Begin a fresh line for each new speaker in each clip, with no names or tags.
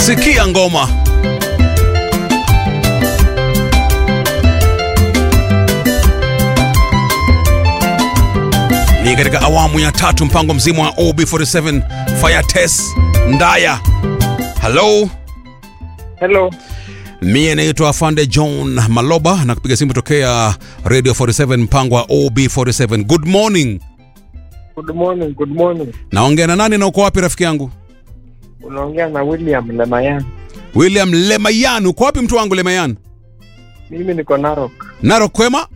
sikia ngoma ni katika awamu ya tatu mpango mzima wa ob47 fire test ndaya halo
Hello.
mie naitwa afande john maloba na kupiga simu tokea radio 47 mpango wa ob47 good morning
Good morning, good morning.
naongea na nani na uko wapi rafiki yangu
Unaongea na William Lemayan.
william lemayan uko wapi mtu wangu lemayan
Mimi niko Narok.
naro kwema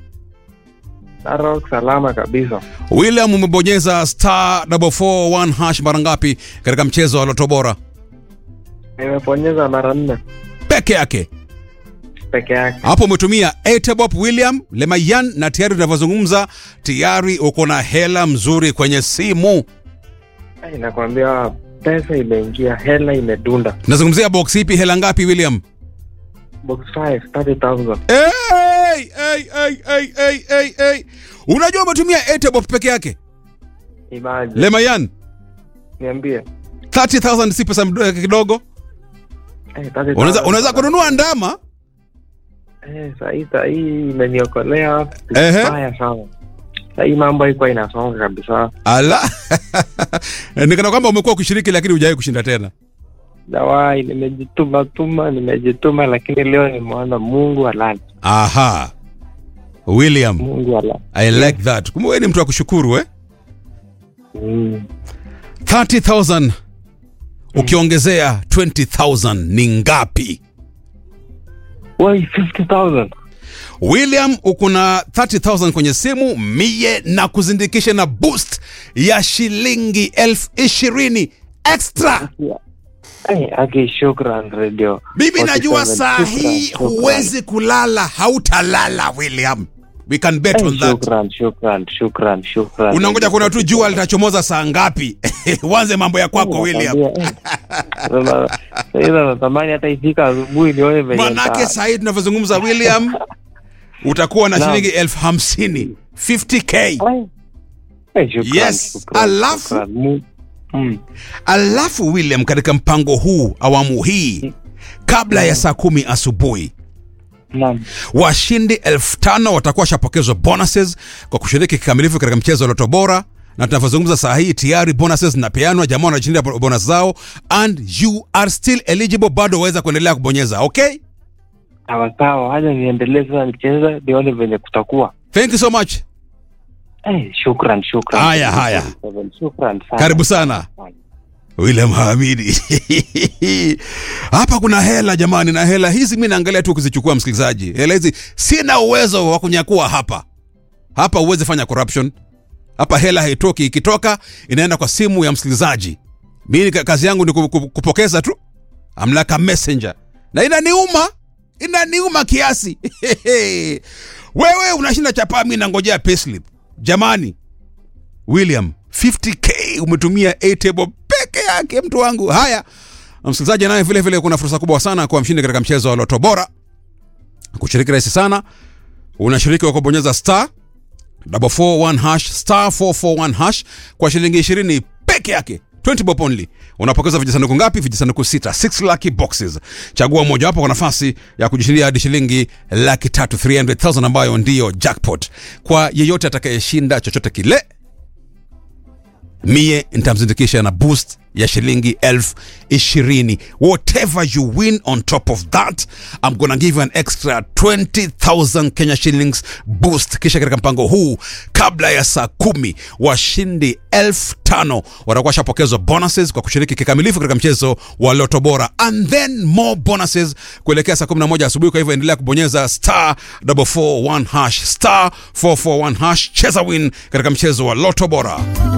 Narok salama kabisa.
william umebonyeza star 441 hash mara ngapi katika mchezo wa loto bora
Nimeponyeza mara nne
peke yake
peke yake.
hapo umetumia etebop william lemayan na tayari tunavyozungumza tayari uko na hela mzuri kwenye simu
Ai, nakwambia pesa imeingia, hela imedunda.
tunazungumzia box ipi hela ngapi william
Box 5 30,000.
hey, hey, hey, hey, hey, hey, hey. unajua umetumia etebop peke yake
Imagine.
lemayan
Niambie.
30000 si pesa mdo- kidogo
Eh, 30,000.
unaweza unaweza kununua ndama
Eh, sahii sahii imeniokolea
Ehe.
vibaya sana. Sahii mambo haikuwa inasonga kabisa.
ala nikana kwamba umekuwa ukishiriki lakini hujawahi kushinda tena
Dawai, nimejituma tuma, nimejituma, lakini leo nimeona Mungu halali.
aha william
Mungu halali.
i like that kumbe wewe ni mtu wa kushukuru eh?
Mm.
30000 ukiongezea 20000 ni ngapi
Wai, 50,000.
william uko na 30000 kwenye simu mie na kuzindikisha na boost ya shilingi elfu ishirini extra
Ai, Aki, shukran radio.
mimi najua
47,
saa
shukran,
hii
shukran.
huwezi kulala hautalala william we can bet
Ai,
on that
Shukran, shukran, shukran, shukran.
unangoja kuna tu jua litachomoza saa ngapi uanze mambo ya kwako william
Sasa natamani hata ifika asubuhi nione venye
manake
nita-
saa hii tunavyozungumza william utakuwa na
Naam.
shilingi elfu hamsini 50k
Ai. Ai, shukran,
Yes,
shukran,
alafu-
shukran. Mu- Mm.
alafu william katika mpango huu awamu hii kabla ya saa kumi asubuhi
Naam.
washindi elfu tano watakuwa washapokezwa bonuses kwa kushiriki kikamilifu katika mchezo wa loto bora na tunavyozungumza saa hii tayari bonuses zinapeanwa jamaa wanashindia bonus zao and you are still eligible bado waweza kuendelea kubonyeza okay
Sawa sawa, haja niendelee sasa nicheze nione venye kutakuwa.
thank you so much
Ai, shukran, shukran.
Haya, haya.
Shukran sana.
karibu sana william hamidi hapa kuna hela jamani na hela hizi mi naangalia tu kuzichukua msikilizaji hela hizi sina uwezo wa kunyakua hapa hapa uwezi fanya corruption hapa hela haitoki ikitoka inaenda kwa simu ya msikilizaji mi ka- kazi yangu ni ku- ku- kupokeza tu amlaka messenger na inaniuma inaniuma kiasi wewe unashinda chapaa mi nangojea payslip jamani william 50k umetumia atable peke yake mtu wangu haya msikilizaji naye vile vile kuna fursa kubwa sana kuwa mshindi katika mchezo wa loto bora kushiriki rahisi sana unashiriki kwa kubonyeza star 441 hash star 441 hash kwa shilingi 20 peke yake 20 bob only unapokeza vijisanduku ngapi vijisanduku sita 6 lucky boxes chagua mojawapo kwa nafasi ya kujishindia hadi shilingi laki tatu 300000 ambayo ndiyo jackpot kwa yeyote atakayeshinda chochote kile mie nitamzindikisha na boost ya shilingi elfu ishirini whatever you win on top of that i'm gonna give you an extra 20000 kenya shillings boost kisha katika mpango huu kabla ya saa kumi washindi elfu tano watakuwa washapokezwa bonuses kwa kushiriki kikamilifu katika mchezo wa loto bora and then more bonuses kuelekea saa 11 asubuhi kwa hivyo endelea kubonyeza star 441 hash star 441 hash cheza win katika mchezo wa loto bora